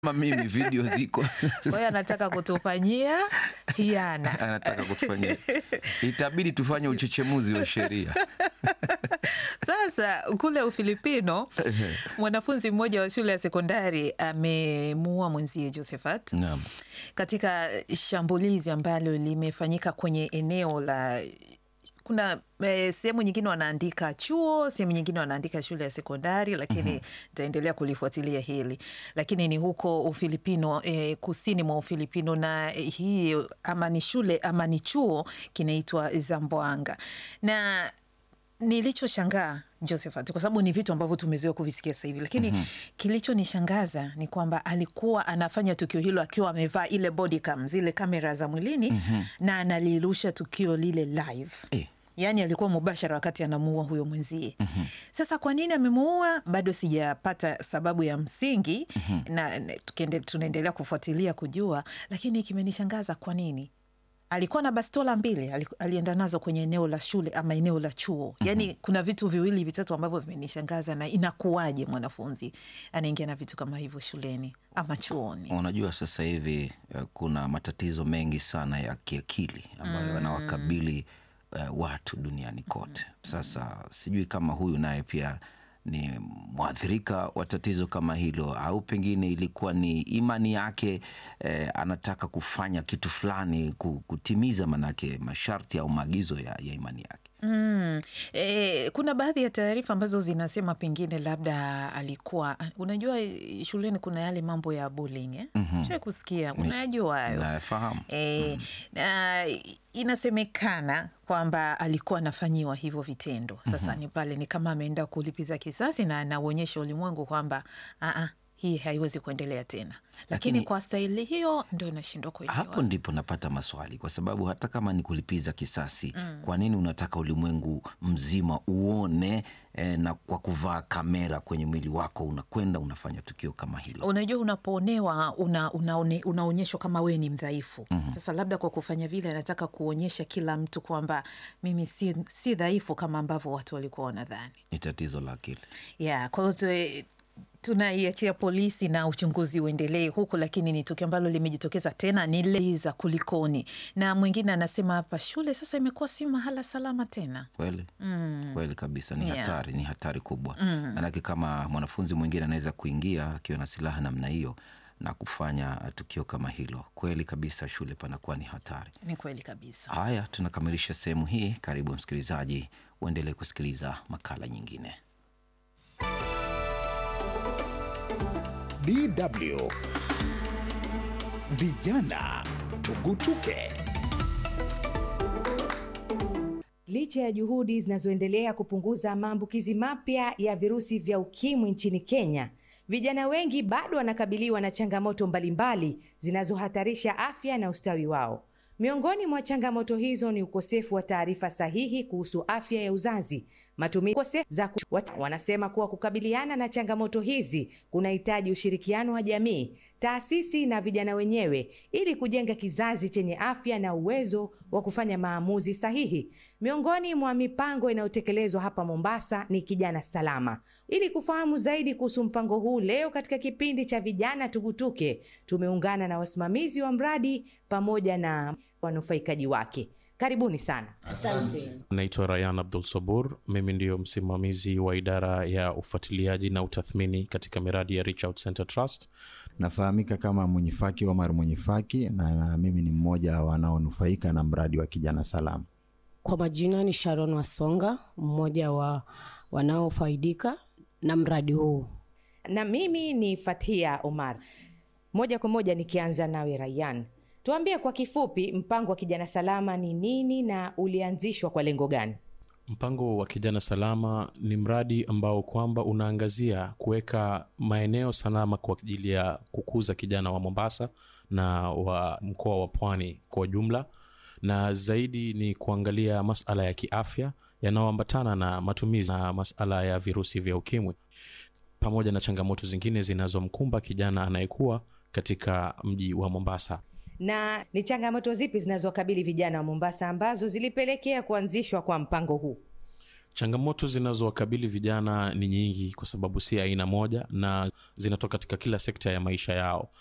kama mimi video ziko Kwa hiyo anataka kutufanyia hiana. anataka kutufanyia, itabidi tufanye uchechemuzi wa sheria. Sasa kule Ufilipino, mwanafunzi mmoja wa shule ya sekondari amemuua mwenzie Josephat Naam. katika shambulizi ambalo limefanyika kwenye eneo la kuna eh, sehemu nyingine wanaandika chuo, sehemu nyingine wanaandika shule ya sekondari, lakini nitaendelea kulifuatilia hili, lakini ni huko Ufilipino eh, kusini mwa Ufilipino, na eh, hii ama ni shule ama ni chuo kinaitwa Zamboanga na nilichoshangaa Josephat, kwa sababu ni vitu ambavyo tumezoea kuvisikia sasa hivi, lakini kilichonishangaza ni kwamba alikuwa anafanya tukio hilo akiwa amevaa ile body cam, zile kamera za mwilini na analirusha tukio lile live Eh. Yaani alikuwa mubashara wakati anamuua huyo mwenzie. Sasa kwa nini amemuua bado sijapata sababu ya msingi na na tukiende- tunaendelea kufuatilia kujua, lakini kimenishangaza kwa nini alikuwa na bastola mbili ali- alienda nazo kwenye eneo la shule ama eneo la chuo. Yaani kuna vitu viwili vitatu ambavyo vimenishangaza, na inakuwaje mwanafunzi anaingia na vitu kama hivyo shuleni ama chuoni? Unajua, sasa hivi eh, kuna matatizo mengi sana ya kiakili ambayo yanawakabili eh, watu duniani kote. Sasa sijui kama huyu naye pia ni mwathirika wa tatizo kama hilo, au pengine ilikuwa ni imani yake eh, anataka kufanya kitu fulani ku- kutimiza manake masharti au maagizo ya, ya imani yake. Mm. E, kuna baadhi ya taarifa ambazo zinasema pengine labda alikuwa unajua, eh, shuleni kuna yale mambo ya bullying eh? Shai kusikia, unayajua hayo Nafahamu. E, na inasemekana kwamba alikuwa anafanyiwa hivyo vitendo. Sasa ni pale ni kama ameenda kulipiza kisasi na anauonyesha ulimwengu kwamba "Ah, ah, hii haiwezi kuendelea tena, lakini, Lakini- kwa staili hiyo ndo inashindwa kuelewa. Hapo ndipo napata maswali, kwa sababu hata kama ni kulipiza kisasi, kwa nini unataka ulimwengu mzima uone eh, na kwa kuvaa kamera kwenye mwili wako unakwenda unafanya tukio kama hilo? Unajua, unapoonewa una, unaone, unaonyeshwa kama wewe ni mdhaifu. Sasa labda kwa kufanya vile anataka kuonyesha kila mtu kwamba mimi si, si dhaifu kama ambavyo watu walikuwa wanadhani. Ni tatizo la akili. Yeah, kwa hiyo tu- tunaiachia polisi na uchunguzi uendelee huku, lakini ni tukio ambalo limejitokeza tena, ni leza kulikoni. Na mwingine anasema hapa shule sasa imekuwa si mahala salama tena. Kweli kweli kabisa, ni Yeah. hatari, ni hatari kubwa. Manake kama mwanafunzi mwingine anaweza kuingia akiwa na silaha namna hiyo na kufanya tukio kama hilo, kweli kabisa, shule panakuwa ni hatari. Ni kweli kabisa. Haya, tunakamilisha sehemu hii. Karibu msikilizaji, uendelee kusikiliza makala nyingine. DW Vijana Tugutuke. Licha ya juhudi zinazoendelea kupunguza maambukizi mapya ya virusi vya ukimwi nchini Kenya, vijana wengi bado wanakabiliwa na changamoto mbalimbali zinazohatarisha afya na ustawi wao. Miongoni mwa changamoto hizo ni ukosefu wa taarifa sahihi kuhusu afya ya uzazi, matumizi ukosefu za ku... Wat- wanasema kuwa kukabiliana na changamoto hizi kunahitaji ushirikiano wa jamii, taasisi na vijana wenyewe ili kujenga kizazi chenye afya na uwezo wa kufanya maamuzi sahihi. Miongoni mwa mipango inayotekelezwa hapa Mombasa ni Kijana Salama. Ili kufahamu zaidi kuhusu mpango huu, leo katika kipindi cha Vijana Tugutuke tumeungana na wasimamizi wa mradi pamoja na wanufaikaji wake. Karibuni sana. Naitwa Rayan Abdul Sabur. Mimi ndiyo msimamizi wa idara ya ufuatiliaji na utathmini katika miradi ya Reach Out Center Trust. Nafahamika kama Mwenyifaki Omar Mwenyifaki, na mimi ni mmoja wa wanaonufaika na mradi wa Kijana Salama. Kwa majina ni Sharon Wasonga, mmoja wa wanaofaidika na mradi huu. Na mimi ni Fathia Omar. Moja kwa moja nikianza nawe Rayan, tuambie kwa kifupi mpango wa Kijana Salama ni nini na ulianzishwa kwa lengo gani? Mpango wa Kijana Salama ni mradi ambao kwamba unaangazia kuweka maeneo salama kwa ajili ya kukuza kijana wa Mombasa na wa mkoa wa Pwani kwa jumla, na zaidi ni kuangalia masala ya kiafya yanayoambatana na matumizi na masala ya virusi vya ukimwi pamoja na changamoto zingine zinazomkumba kijana anayekuwa katika mji wa Mombasa. Na ni changamoto zipi zinazowakabili vijana wa Mombasa ambazo zilipelekea kuanzishwa kwa mpango huu? Changamoto zinazowakabili vijana ni nyingi, kwa sababu si aina moja na zinatoka katika kila sekta ya maisha yao.